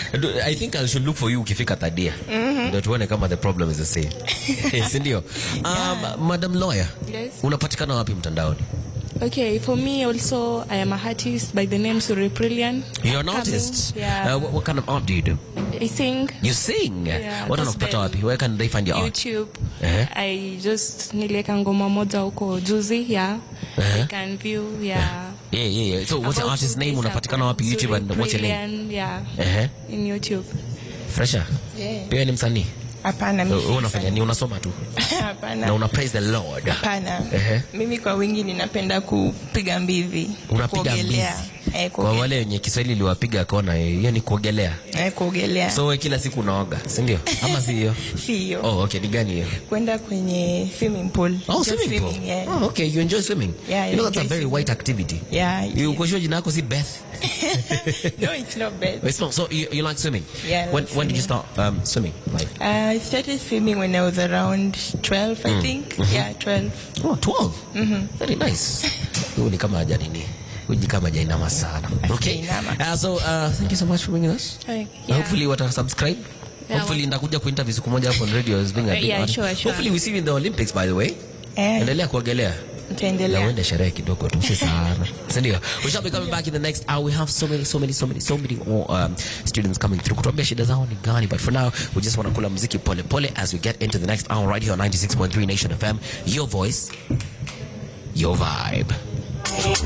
Do- I think I should look for you ukifika Tadia. Ndio tuone kama the problem is the same. Si ndio? Um, Madam Lawyer, Yes. unapatikana wapi mtandaoni? Okay, for me also, I am a artist by the name Suri Brilliant. You're an Upcoming, artist. Yeah. Uh, what, what kind of art do you do? I sing You sing. Yeah, What wanakupata gospel. wapi? Where can they find your art? YouTube. Eh. I just nilieka ngoma moja huko juzi, yeah. Eh. You can view, yeah. Yeah, yeah, yeah. So what's your About artist two name? days Unapatikana ago. wapi YouTube Suri and what's your name? Brilliant, Yeah. Eh. In YouTube. Fresha. Yeah. Pia ni msanii. Hapana, mimi Wewe unafanya ni unasoma tu na hapana. una praise the Lord. Hapana. Ehe. Mimi kwa wingi ninapenda kupiga mbivi. Unapiga kuogelea. mbizi. Eh, Kwa kuogelea. wale wenye Kiswahili liwapiga kona, eh, hiyo ni kuogelea. Eh, kuogelea. So wewe kila siku unaoga, si ndio? Ama si hiyo? Sio. Oh, okay, ni gani hiyo? Kwenda kwenye swimming pool. Oh, Just swimming pool. yeah. Oh, okay, you enjoy swimming. Yeah, I you know that's a enjoy very swimming. white activity. Yeah. You kwa jina lako si Beth. no, it's not bad. It's not. So you, you like swimming? Yeah, I When like when did you swimming. start um, swimming? Like Uh, I started swimming when I was around 12, I think. Yeah, 12. oh, 12. Very nice. Huyu ni kama haja nini? Huyu ni kama hajainama sana. Okay. Hajainama. Uh, so uh, thank you so much for bringing us. Okay, Uh, yeah. Hopefully wata subscribe. Yeah, Hopefully ndakuja kuinterview siku moja hapo on radio as being a Uh, big yeah, artist. sure, sure. Hopefully we see you in the Olympics by the way. Eh, Endelea kuogelea. Na nitaendelea. uende sherehe kidogo tu si sana. Si ndio? We shall be coming back in the next hour. We have so many so many so many so many more um, students coming through. Kutuambia shida zao ni gani. But for now, we just want to kula muziki pole pole as we get into the next hour right here on 96.3 Nation FM. Your voice, your vibe.